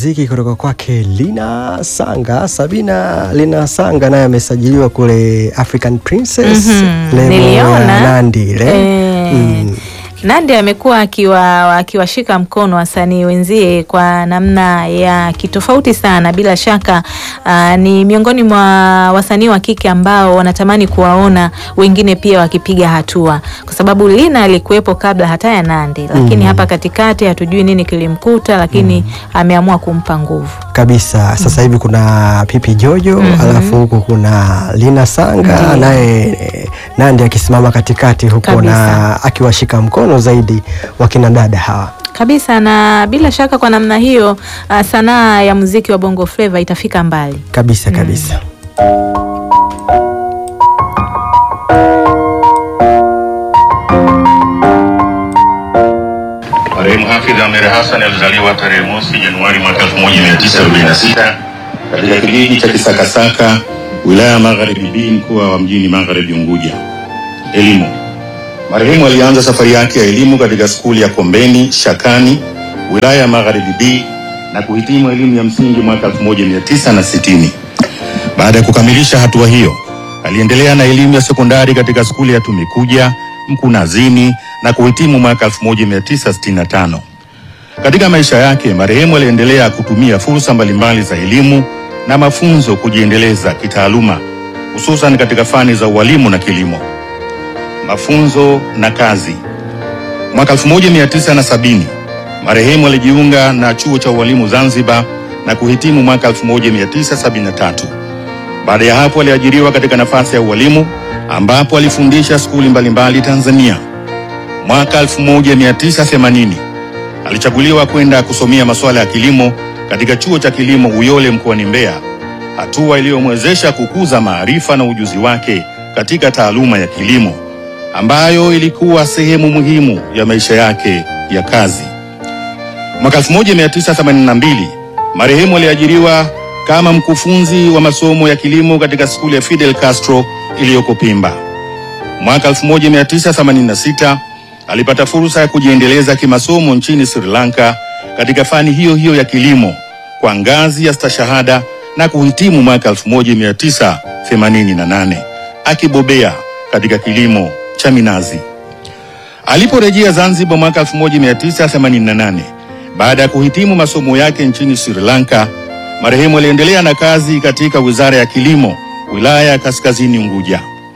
Muziki kutoka kwake Lina Sanga, Sabina Lina Sanga naye amesajiliwa kule African Princess Mhm, lebo ya niliona. Nandi ile. Eh, Mm. Nandi amekuwa akiwa akiwashika mkono wasanii wenzie kwa namna ya kitofauti sana. Bila shaka ah, ni miongoni mwa wasanii wa kike ambao wanatamani kuwaona wengine pia wakipiga hatua, kwa sababu Lina alikuwepo kabla hata ya Nandi, lakini hapa katikati hatujui nini kilimkuta, lakini ameamua kumpa nguvu. Kabisa. Sasa hivi kuna Pipi Jojo alafu huku kuna Lina Sanga Ndiyo. naye eh, Nandi akisimama katikati huko Kabisa. na akiwashika mkono zaidi wakina dada hawa. Kabisa, na bila shaka kwa namna hiyo ah, sanaa ya muziki wa Bongo Flava itafika mbali. Kabisa kabisa. Marehemu Hafidh Ameir Hassan alizaliwa tarehe mosi Januari mwaka 1946 katika kijiji cha Kisakasaka, wilaya ya Magharibi B, mkoa wa mjini Magharibi Unguja. Elimu. Marehemu alianza safari yake ya elimu katika skuli ya Kombeni Shakani, wilaya ya Magharibi B na kuhitimu elimu ya msingi mwaka 1960. Baada ya kukamilisha hatua hiyo, aliendelea na elimu ya sekondari katika skuli ya Tumikuja Mkunazini na kuhitimu mwaka 1965. Katika maisha yake, marehemu aliendelea kutumia fursa mbalimbali za elimu na mafunzo kujiendeleza kitaaluma, hususan katika fani za ualimu na kilimo. Mafunzo na kazi. Mwaka 1970 marehemu alijiunga na chuo cha ualimu Zanzibar na kuhitimu mwaka 1973. Baada ya hapo aliajiriwa katika nafasi ya ualimu ambapo alifundisha skuli mbalimbali Tanzania. Mwaka 1980 alichaguliwa kwenda kusomea masuala ya kilimo katika chuo cha kilimo Uyole mkoani Mbeya, hatua iliyomwezesha kukuza maarifa na ujuzi wake katika taaluma ya kilimo ambayo ilikuwa sehemu muhimu ya maisha yake ya kazi. Mwaka 1982 marehemu aliajiriwa kama mkufunzi wa masomo ya kilimo katika skuli ya Fidel Castro iliyoko Pemba. Mwaka 1986 alipata fursa ya kujiendeleza kimasomo nchini Sri Lanka katika fani hiyo hiyo ya kilimo kwa ngazi ya stashahada na kuhitimu mwaka 1988 akibobea katika kilimo cha minazi. Aliporejea Zanzibar mwaka 1988 baada ya kuhitimu masomo yake nchini Sri Lanka, marehemu aliendelea na kazi katika Wizara ya Kilimo, wilaya ya Kaskazini Unguja.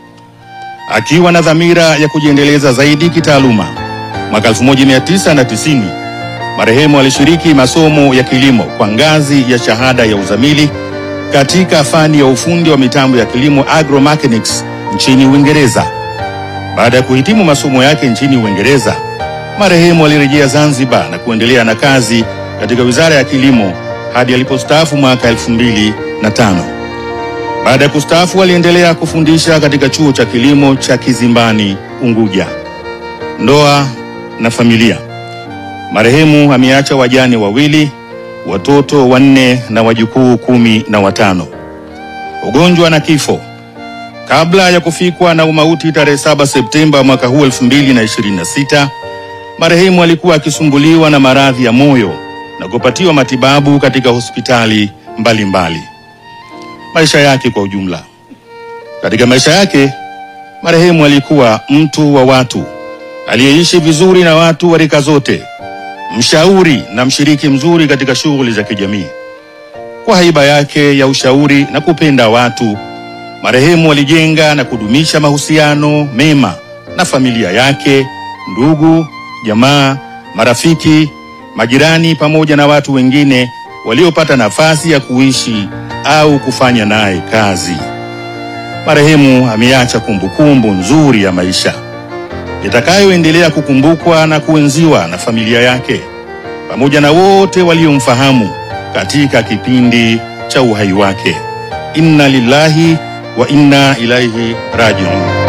Akiwa na dhamira ya kujiendeleza zaidi kitaaluma, mwaka 1990 marehemu alishiriki masomo ya kilimo kwa ngazi ya shahada ya uzamili katika fani ya ufundi wa mitambo ya kilimo agromechanics nchini Uingereza. Baada ya kuhitimu masomo yake nchini Uingereza, marehemu alirejea Zanzibar na kuendelea na kazi katika Wizara ya Kilimo hadi alipostaafu mwaka 2005. Baada ya kustaafu, aliendelea kufundisha katika chuo cha kilimo cha Kizimbani, Unguja. Ndoa na familia. Marehemu ameacha wajane wawili, watoto wanne na wajukuu kumi na watano. Ugonjwa na kifo. Kabla ya kufikwa na umauti tarehe 7 Septemba mwaka huu 2026, marehemu alikuwa akisumbuliwa na maradhi ya moyo na kupatiwa matibabu katika hospitali mbalimbali mbali. Maisha yake kwa ujumla. Katika maisha yake, marehemu alikuwa mtu wa watu, aliyeishi vizuri na watu wa rika zote, mshauri na mshiriki mzuri katika shughuli za kijamii. Kwa haiba yake ya ushauri na kupenda watu, marehemu alijenga na kudumisha mahusiano mema na familia yake, ndugu, jamaa, marafiki, majirani pamoja na watu wengine waliopata nafasi ya kuishi au kufanya naye kazi. Marehemu ameacha kumbukumbu nzuri ya maisha itakayoendelea kukumbukwa na kuenziwa na familia yake pamoja na wote waliomfahamu katika kipindi cha uhai wake. Inna lillahi wa inna ilaihi rajiun.